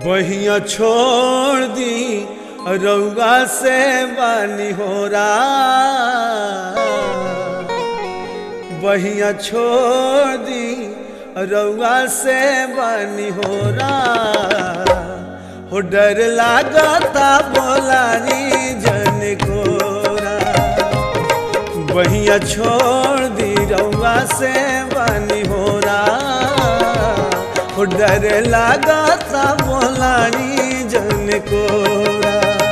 बहिया छोड़ दी रउआ से बानी हो बहिया छोड़ दी रउआ से बानी हो हो डर लागता बोलानी जन कोरा बहिया छोड़ दी रउआ से बानी हो हो डर लागता बोलानी जन कोरा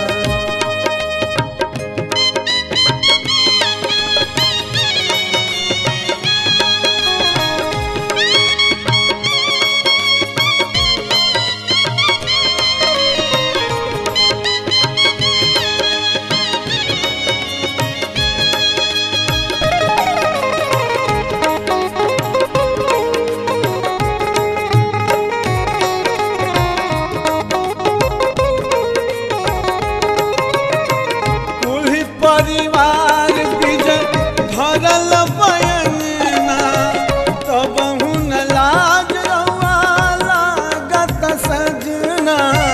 कुल परिवार बिजन भरल बयना तब हुन लाज रउआ लागत सजना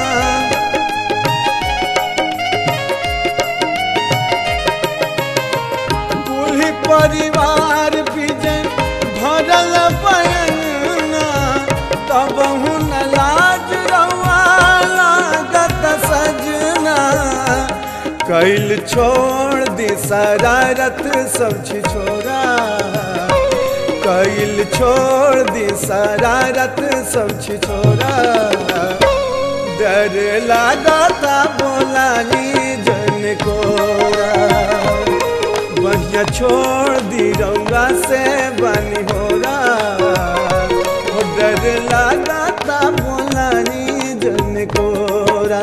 कुल परिवार बिजन भरल बयना तब हुन लाज रउआ लागत सजना कैल छोड़ दी शरारत सब छोरा कैल छोड़ दी शरारत सब छोरा डर लागता बोलानी जन कोरा बढ़िया छोड़ दी रउआ से बनी हो हो डर लागता बोलानी जन कोरा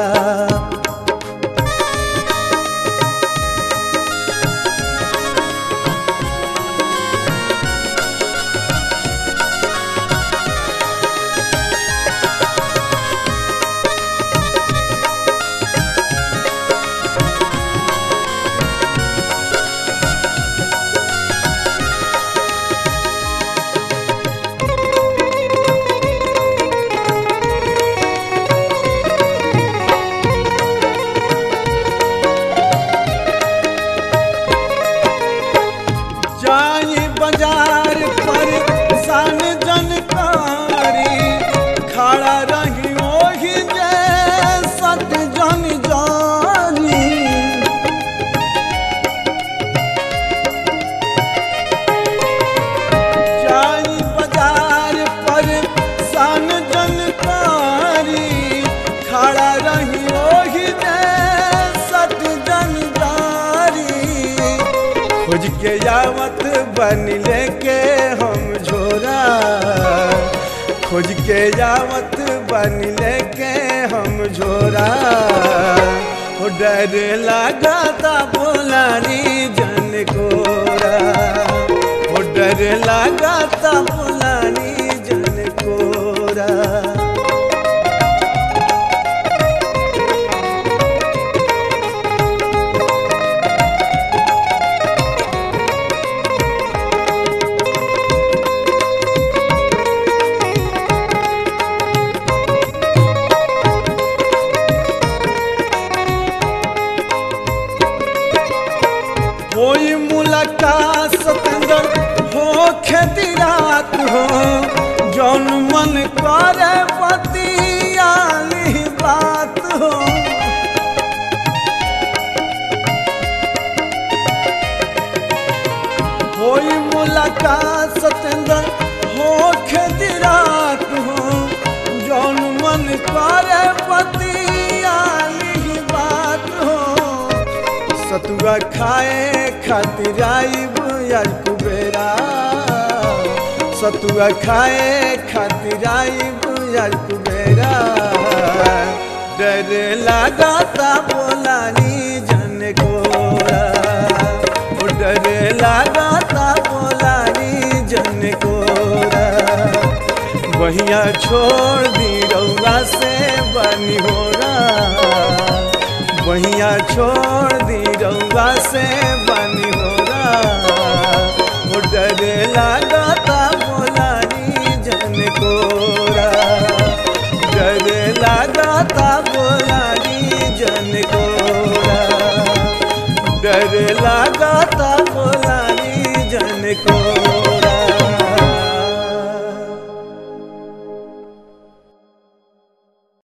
जाई बाजार पर सन जनकारी खड़ा रही ओही जे सत जन जानी जाई बाजार पर सन जनकारी खड़ा रही ओही जे सत जन जानी खोज के यावत बन लेके हम झोरा खोज के यावत बन लेके हम झोरा हो डर लगाता बोलानी जन कोरा हो डर लगाता बोलानी जन कोरा कोई मुलाकात सतंदर हो खेती रात हो जौन मन करे पतियाली बात हो कोई मुलाकात सतंदर हो खेती रात हो जौन मन करे पतियाली बात हो सतुआ खाए खातिर आइब यार कुबेरा सतुआ खाए खातिर आइब यार कुबेरा डर लगाता बोलानी जन कोरा ओ डर लगाता बोलानी जन कोरा बहिया छोड़ दी रउआ से बनी हो बहिया छोड़ दी रउआ से बनी हो डरे लागत